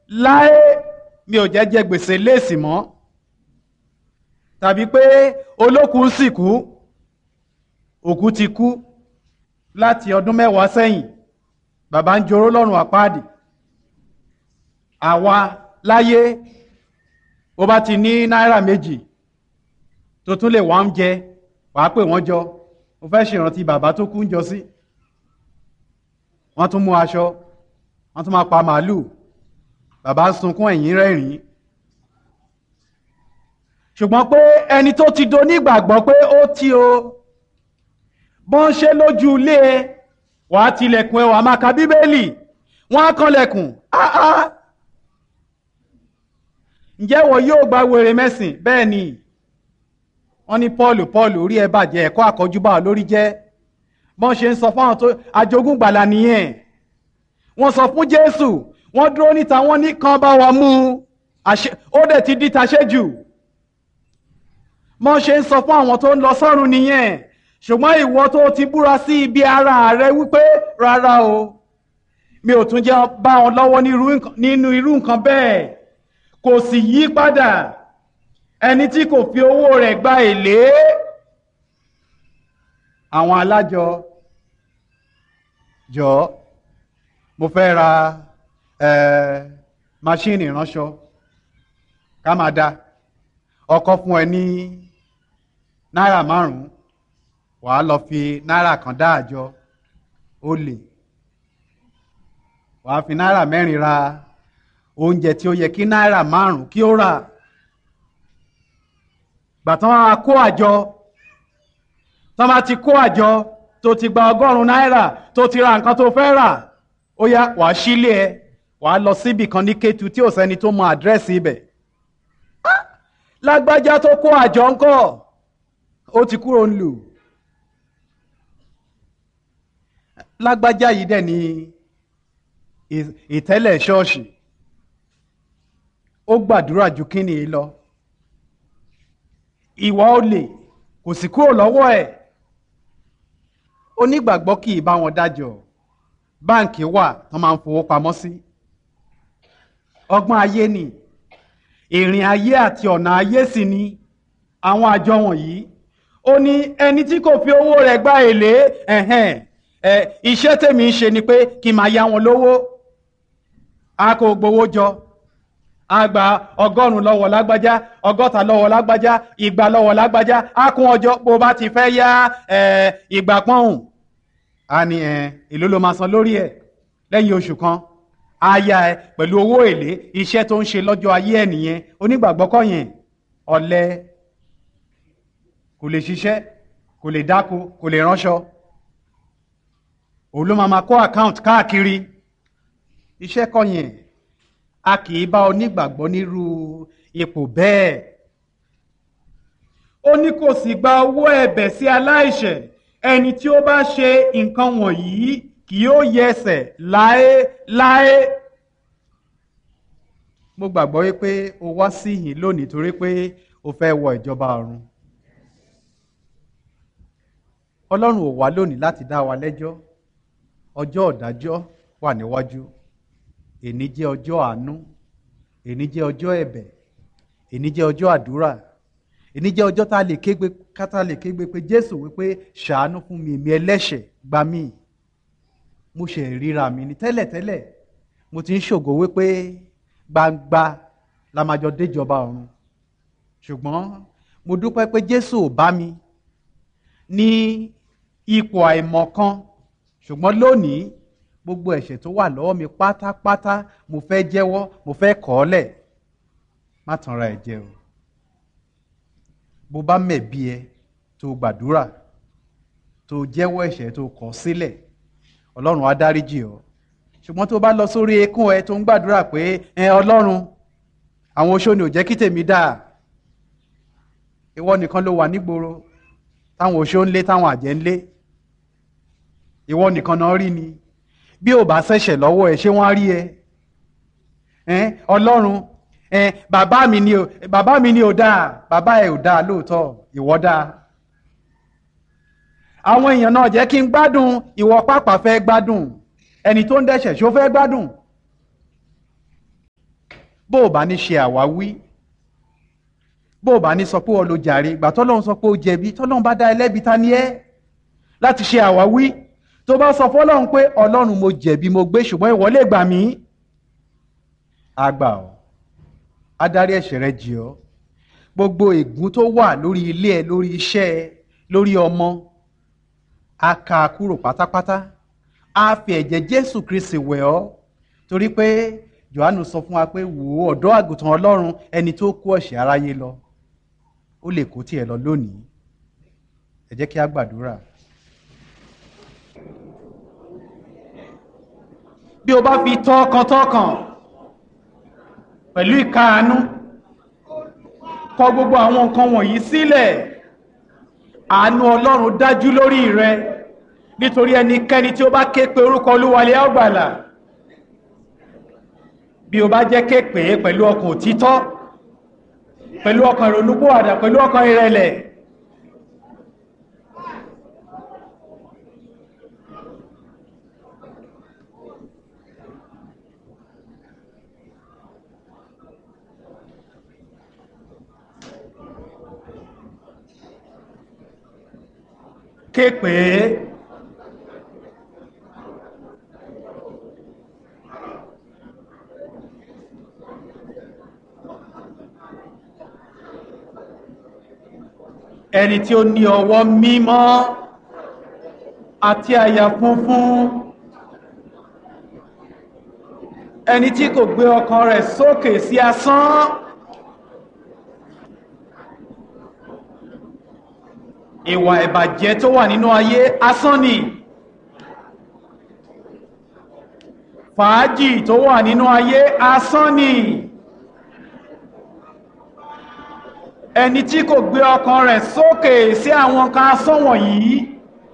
láé mi ò jẹ́ jẹ gbèsè léèsì mọ́ tàbí pé olókùn sì kú òkú ti kú láti ọdún mẹ́wàá sẹ́yìn bàbá ń joró lọ́rùn àpáàdì àwa láyé ó bá ti ní náírà méjì tó tún lè wá ń jẹ wàá pè wọ́n jọ mo fẹ́ ṣèrántí bàbá tó kú ń jọ sí wọ́n tún mú aṣọ wọ́n tún máa pa màálùú bàbá sunkún ẹ̀yìn rẹ́rìn-ín ṣùgbọ́n pé ẹni tó ti do nígbàgbọ́ pé ó ti o bọ́n ṣe lójú ilé ẹ wàá tilẹ̀kùn ẹ wàá máa ka bíbélì wọ́n á kanlẹ̀kùn áá ǹjẹ́ wọ́n yóò gba wèrè mẹ́sìn bẹ́ẹ̀ ni wọ́n ní paul paul orí ẹ bàjẹ́ ẹ̀kọ́ àkọ́júbà lórí jẹ́ bọ́n ṣe ń sọ fáwọn tó ajogún gbàlà nìyẹn wọ́n sọ fún jésù wọ́n dúró níta wọ́n ní kan bá wa mú ó dẹ̀ ti di taṣẹ́jù bọ́n ṣe ń sọ fún àwọn tó ń lọ sọ́run nìyẹn ṣùgbọ́n ìwọ tó ti búra sí ibi ara rẹ wípé rárá o mi ò tún jẹ́ bá wọn lọ́wọ́ nínú irú nǹkan bẹ́ẹ̀ kò sì yí padà ẹni tí kò fi owó rẹ̀ gba èlé àwọn alájọ jọ mo fẹ́ ra máṣíìnì ìránṣọ ká máa da ọkọ fún ẹ ní náírà márùn-ún wàá lọ fi náírà kan dá àjọ ó lè wàá fi náírà mẹ́rin ra oúnjẹ tí ó yẹ kí náírà márùn kí ó rà gbàtàn á kó àjọ tọ́ bá ti kó àjọ tó ti gba ọgọ́rùn-ún náírà tó ti ra nǹkan tó fẹ́ rà ó yá wàá sílé ẹ wàá lọ síbì kan ní Kétu tí ò sẹ́ni tó mọ àdírẹ́sì ibẹ̀ lágbájá tó kó àjọ ńkọ́ ó ti kúrò ń lù lágbájá yìí dẹ̀ ní ìtẹ́lẹ̀ ṣọ́ọ̀ṣì ó gbàdúrà ju kíni yìí lọ ìwà olè kò sì kúrò lọ́wọ́ ẹ̀ onígbàgbọ́ kì í bá wọn dájọ́ báǹkì wà wọ́n máa ń fowó pamọ́ sí ọgbọ́n ayé ni ìrìn ayé àti ọ̀nà ayé sì ni àwọn àjọ wọ̀nyí ó ní ẹni tí kò fi owó rẹ̀ gba èlé ẹ̀hẹ́n ẹ̀ iṣẹ́ tèmi ń ṣe ni pé kí n máa yá wọn lówó a kò gbowó jọ a gba ọgọ́rùn-ún lọ́wọ́ lágbájá ọgọ́ta lọ́wọ́ lágbájá igba lọ́wọ́ lágbájá a kún ọjọ́ bó bá ti fẹ́ yá ìgbà pọ́hùn a ní èló ló máa san lórí ẹ̀ lẹ́yìn oṣù kan a yá ẹ pẹ̀lú owó èlé iṣẹ́ tó ń ṣe lọ́jọ́ ayé ẹ̀ nìyẹn onígbàgbọ́ kọ́ yẹn ọ̀lẹ kò lè ṣiṣẹ́ kò lè dáko kò lè ránṣọ òun ló máa máa kó account káàkiri iṣẹ́ kọ́ yẹn a kì í bá onígbàgbọ́ nírú ipò bẹ́ẹ̀ ó ní kò sì gba owó ẹ̀bẹ̀ sí aláìṣẹ̀ ẹni tí ó bá ṣe nǹkan wọ̀nyí kì yóò yẹsẹ̀ láéláé mo gbàgbọ́ wípé o wá sí yìí lónìí torí pé o fẹ́ wọ ìjọba ọ̀run ọlọ́run ò wá lónìí láti dá wa lẹ́jọ́ ọjọ́ ọ̀dájọ́ wà níwájú èní jẹ́ ọjọ́ àánú èní jẹ́ ọjọ́ ẹ̀bẹ̀ èní jẹ́ ọjọ́ àdúrà èní jẹ́ ọjọ́ tá a lè kégbe kátà lè kégbe pé jésù wípé ṣàánú fún mi èmi ẹlẹ́ṣẹ̀ gbà mí mo ṣe ríra mi ní tẹ́lẹ̀tẹ́lẹ̀ mo ti ń ṣògo wípé gbangba la máa jọ déjọba ọ̀run ṣùgbọ́n mo dúpẹ́ pé jésù ò bá mi ní ipò àìmọ̀kan ṣùgbọ́n lónìí gbogbo ẹ̀ṣẹ̀ tó wà lọ́wọ́ mi pátápátá mo fẹ́ jẹ́wọ́ mo fẹ́ kọ̀ ọ́ lẹ̀ má tanra ẹ̀ jẹ o bó bá mẹ̀bi ẹ tó gbàdúrà tó jẹ́wọ́ ẹ̀ṣẹ̀ tó kọ̀ sílẹ̀ ọlọ́run á dáríjì ọ́ ṣùgbọ́n tó bá lọ sórí ekún ẹ tó ń gbàdúrà pé ẹ ọlọ́run àwọn oṣó ni ò jẹ́ kí tèmi dáa ìwọ nìkan ló wà nígboro táwọn oṣó ń lé táwọn àjẹ́ ń lé ìwọ nìkan náà rí ni bí ò bá ṣẹ̀ṣẹ̀ lọ́wọ́ ẹ ṣé wọ́n á rí ẹ ọlọ́run bàbá mi ni ò bàbá mi ni ò dáa bàbá ẹ ò dáa lóòótọ́ ìwọ dáa àwọn èèyàn náà jẹ́ kí n gbádùn ìwọ pàpà fẹ́ gbádùn ẹni tó ń dẹ́ṣẹ̀ ṣó fẹ́ gbádùn bó o bá ní ṣe àwáwí bó o bá ní sọ pé o lo jàre ìgbà tọ́lọ́run sọ pé o jẹ̀bi tọ́lọ́run bá dá ẹlẹ́bi ta ni ẹ́ láti ṣe àwáwí tó bá sọ fọ́lọ́run pé ọlọ́run mo jẹ̀bi mo gbé ṣùgbọ́n ìwọ lè gbà mí àgbà ọ́ adarí ẹ̀ṣẹ̀ rẹ jì ọ́ gbogbo ègún tó wà lórí ilé ẹ lórí iṣẹ́ ẹ lórí ọmọ a ká a kúrò pátápátá a fi ẹ̀jẹ̀ Jésù Kristi wẹ̀ ọ́ torí pé Jòhánù sọ fún wa pé wò ó ọ̀dọ́ àgùntàn Ọlọ́run ẹni tó kó ẹ̀ṣẹ̀ aráyé lọ ó lè kó tiẹ̀ lọ lónìí ẹ jẹ́ kí a gbàdúrà. bí o bá fi tọkàntọkàn pẹ̀lú ìkáàánú kọ gbogbo àwọn nǹkan wọ̀nyí sílẹ̀ àánú Ọlọ́run dájú lórí rẹ nítorí ẹnikẹ́ni tí ó bá ké pe orúkọ Olúwalẹ̀ á gbàlà bí o bá jẹ́ ké pè é pẹ̀lú ọkàn òtítọ́ pẹ̀lú ọkàn ìrònúpìwàdà pẹ̀lú ọkàn ìrẹ̀lẹ̀ ké pè é ẹni tí ó ní ọwọ́ mímọ́ àti àyà funfun ẹni tí kò gbé ọkàn rẹ̀ sókè sí asán ìwà ìbàjẹ́ tó wà nínú ayé asán ni fàájì tó wà nínú ayé asán ni ẹni tí kò gbé ọkàn rẹ̀ sókè sí àwọn kan asán wọ̀nyí